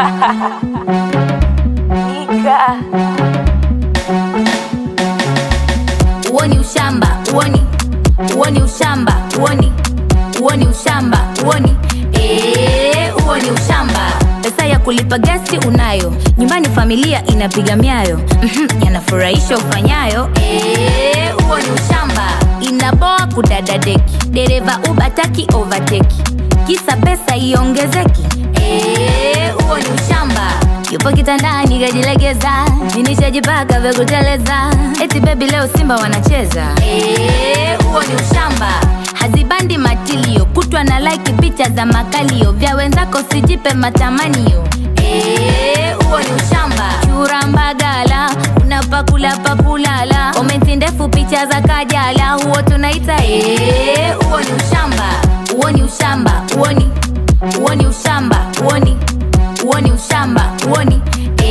Nika. uoni ushamba uoni uoni ushamba uoni uoni ushamba uoni Eh, uoni ushamba pesa ya kulipa gesti unayo nyumbani familia inapiga miayo Mhm, yanafurahisha ufanyayo Eh, uoni ushamba inaboa kudada deki dereva ubataki overteki kisa pesa iongezeki Eh, uoni ushamba yupo kitandani kajilegeza ninishajipaka vya kuteleza eti bebi leo simba wanacheza Eh, huo ni ushamba hazibandi matilio kutwa na like picha za makalio vya wenzako sijipe matamanio Eh, huo ni ushamba churambagala unapakula pakulala komenti ndefu picha za kajala huo tunaita Eh, huo ni ushamba huo ni ushamba huoni huoni ushamba huoni huoni ushamba huoni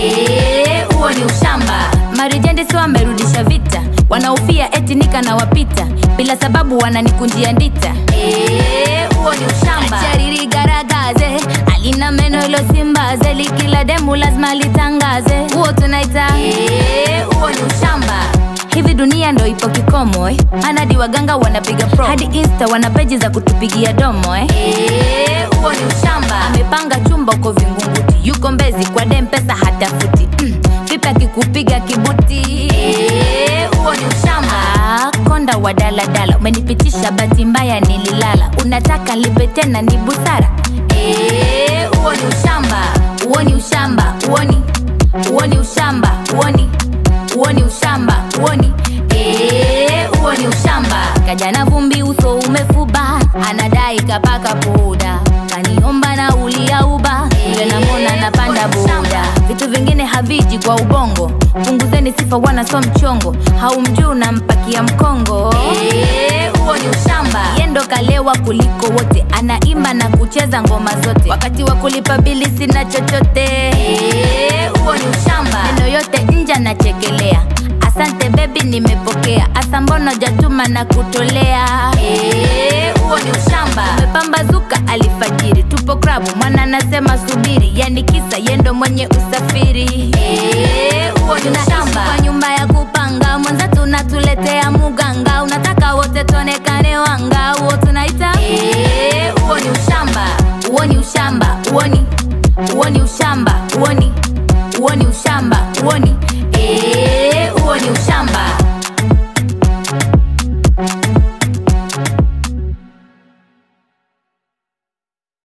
Eh, huoni ushamba marijende si wamerudisha vita wanaofia eti nika na wapita bila sababu wananikunjia ndita Eh, huo ni ushamba charirigaragaze alina meno ilosimbaze likila demu lazima litangaze huo tunaita Eh, huo ni ushamba hivi dunia ndo ipo kikomo eh? anadi waganga wanapiga pro hadi insta wana peji za kutupigia domo eh? Eh, huo ni ushamba amepanga chumba uko vingunguti yuko mbezi kwa dem pesa hatafuti mm. vipi akikupiga kibuti Eh, huo ni ushamba Ah, konda wa daladala umenipitisha bahati mbaya nililala unataka lipe tena ni busara Eh, huo ni ushamba huoni ushamba huoni huoni ushamba huoni huoni ushamba huoni Eh, huo ni ushamba kajana vumbi uso umefuba anadai kapaka poda kaniomba na ulia uba vile namona napanda boda vitu vingine haviji kwa ubongo punguzeni sifa wana so mchongo haumjui unampakia mkongo Eh, huo ni ushamba yendo kalewa kuliko wote anaimba na kucheza ngoma zote wakati wa kulipa bili sina chochote Eh, huo ni ushamba neno yote nje nachekelea asante bebi nimepokea asa mbono jatuma na kutolea Eh, huo ni ushamba umepambazuka alifajiri tupo krabu mwana anasema subiri yani kisa yendo mwenye usi